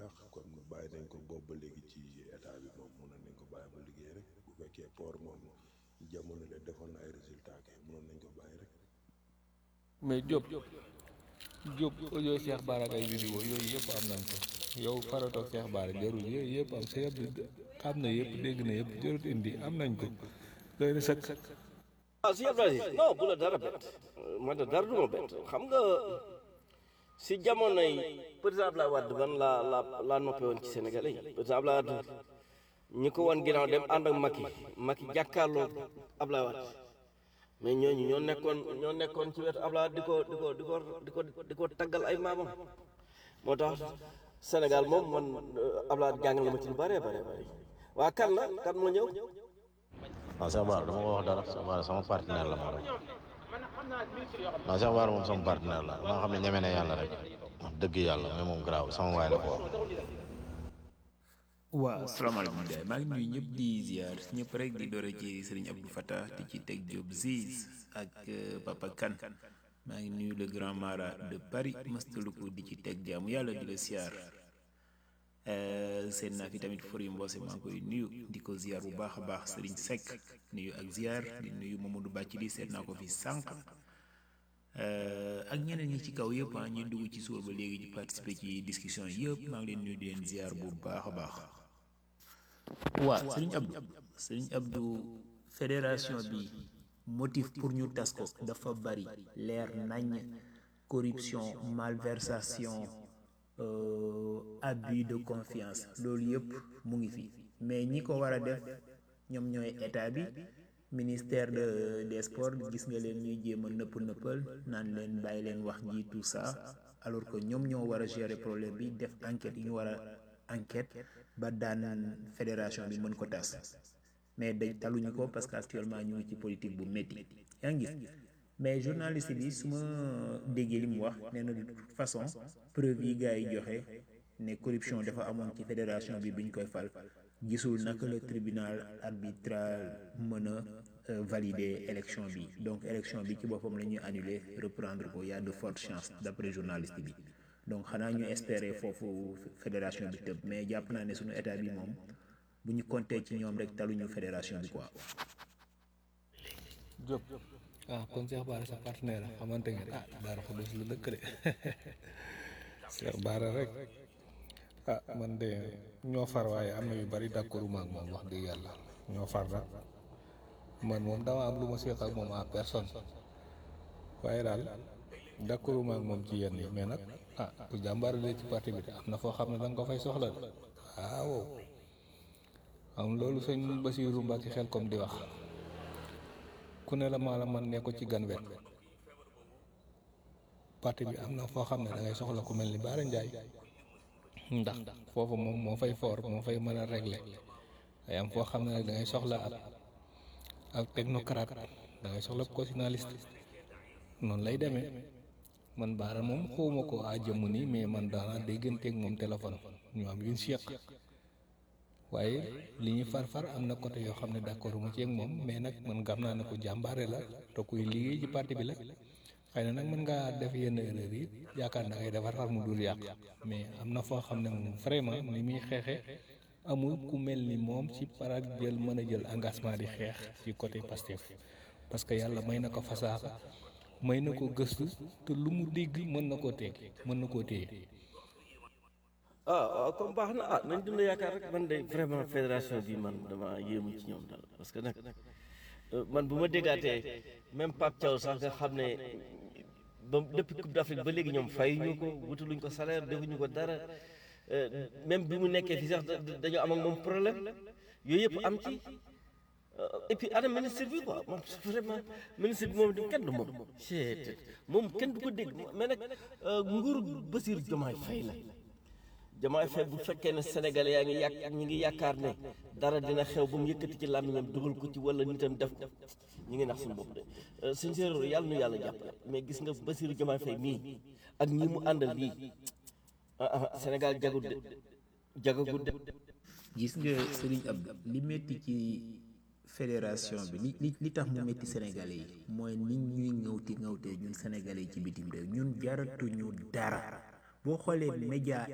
dàq kon bàyyi nañ ko boobu ba léegi ci état bi moom mënoon nañ ko bàyyi ba liggéey rek bu fekkee port moom jamono de defoon na ay résultat ke mënoon nañ ko bàyyi rek mais Diop Diop audio Cheikh Bara ak ay vidéo yooyu yëpp am nañ ko yow faratoog Cheikh Bara jarul yooyu yëpp am sa yëpp xam na yëpp dégg na yëpp jarul indi am nañ ko doy na sëkk ah si Abdoulaye non bu la dara bett man de dara du ma bett xam nga si jamonoy président Abdoulaye Wade man laa la laa noppee woon ci Sénégalais yi président Abdoulaye Wade ñi ko woon ginnaaw dem ànd ak Macky Macky jàkkaarloo Abdoulaye Wade mais ñooñu ñoo nekkoon ñoo nekkoon ci wetu Abdoulaye Wade di ko di ko di ko di ko di ko taggal ay maamam moo tax Sénégal moom man Abdoulaye Wade jàngal na ma ci lu bëree bëri bëri waa kan la kan moo ñëw non Cheikh Bara dama ko wax dara Cheikh Bara sama partenaire la moom rek non Cheikh Bara moom sama partenaire la maa xam ne ñeme na yàlla rek wax dëgg yàlla mais moom garaaw sama waay la ko wax. waaw salaamaaleykum gars maa ngi nuyu ñëpp di ziar ñëpp rek di doore ci Serigne Abdou Fattah di ci teg Diop Ziz ak Papa Kane maa ngi nuyu le grand mara de Paris mastaluku di ci teg jaamu yàlla di la ziar seen naa fi tamit Fori Mbose maa ngi koy nuyu di ko ziar bu baax a baax Serigne Seck nuyu ak ziar di nuyu Mamadou Bàccili seet naa ko fi sànq ak ñeneen ñi ci kaw yëpp ah ñuy dugg ci suur ba léegi di participer ci discussion yëpp maa ngi leen nuyu di leen ziar bu baax a baax. waaw Serigne Abdou Serigne Abdou fédération bi motif pour ñu tas ko dafa bari leer nañ corruption malversation abus de confiance loolu yëpp mu ngi fi mais ñi ko war a def ñoom ñooy état bi ministère de des sports gis nga leen ñuy jéem a nëpp nëppal naan leen bàyyi leen wax ji tout ça alors que ñoom ñoo war a gérer problème bi def enquête yi ñu war a enquête ba daan fédération bi mën ko tas mais dañ taluñu ko parce que actuellement ñu ngi ci politique bu métti yaa ngi gis mais journaliste bi su ma déggee li mu wax nee na de toute façon preuve yi gars yi joxe ne corruption dafa amoon ci fédération bi biñ koy fal gisul naka le tribunal arbitral mën a valider élection bi donc élection bi ci boppam la ñuy annuler reprendre ko y a de fortes chances d'après journaliste bi donc xanaa ñu espérer foofu fédération bi tëb mais jàpp naa ne suñu état bi moom bu ñu compter ci ñoom rek taluñu fédération bi quoi. Diop ah kon Cheikh Bara sa partenaire la xamante ngeen ah Daara Xudus la dëkk de Cheikh Bara rek ah man de ñoo far waaye am na yu bari d'accord ma ak moom wax dëgg yàlla ñoo far nag man moom dama am lu ma seq ak moom en personne waaye daal d'accord ma ak moom ci yenn yi mais nag ah bu jàmbaaralee ci parti bi de am na foo xam ne da nga ko fay soxla de waaw am loolu sëñ Basiiru Mbàkke xel comme di wax ku ne la maa la man ne ko ci gan wet parti bi am na foo xam ne da ngay soxla ku mel ni Baara Njaay ndax foofu moom moo fay foor moo fay mën a régler day am foo xam ne nag da ngay soxla ab ab technocrate da ngay soxla constitutionnaliste noonu lay demee man Baara moom xawma ko a jëmm nii mais man daanaa dégganteeg moom téléphone ñu am yuñ seq waaye li ñu far far am na côté yoo xam ne d'accord ma ci ak moom mais nag man gam naa ne ko jàmbaare la te kuy liggéey ci parti bi la xëy na nag mën ngaa def yenn erreur yi yaakaar na ngay defar far mu dul yàq mais am na foo xam ne moom vraiment ni muy xeexe amul ku mel ni moom ci parak jël mën a jël engagement di xeex ci côté Pastef parce que yàlla may na ko fasaaxa may na ko gëstu te lu mu dégg mën na koo teeg mën na koo téye ah waaw comme baax na ah nañ dund yaakaar rek man de vraiment fédération bi man dama yéemu ci ñoom daal parce que nag man bu ma déggaatee même Pape Thiaw sax nga xam ne ba depuis Coupe d'Afrique ba léegi ñoom fay ñu ko wutaluñ ko salaire defuñu ko dara même bi mu nekkee fii sax dañoo am ak moom problème yooyu yëpp am ci et puis ana ministre bi quoi moom vraiment ministre bi moom di kenn du moom moom kenn du ko dégg mais nag nguuru Bassirou Diomaye Faye la Diomaye Faye bu fekkee ne Sénégalais yaa ngi yàq ñi ngi yaakaar ne dara dina xew ba mu yëkkati ci làmmiñam dugal ko ci wala nitam def ko ñi ngi nax suñu bopp de suñ séeréer yàlla nu yàlla jàppale mais gis nga Bassirou Diomaye Faye mii ak ñi mu àndal lii ah ah Sénégal jagut de jagagut de gis nga Serigne Abdou li métti ci fédération bi li li li tax mu métti Sénégalais yi mooy nit ñuy ŋawti ŋawtee ñun Sénégalais yi ci bitim réew ñun jaratuñu dara boo xoolee média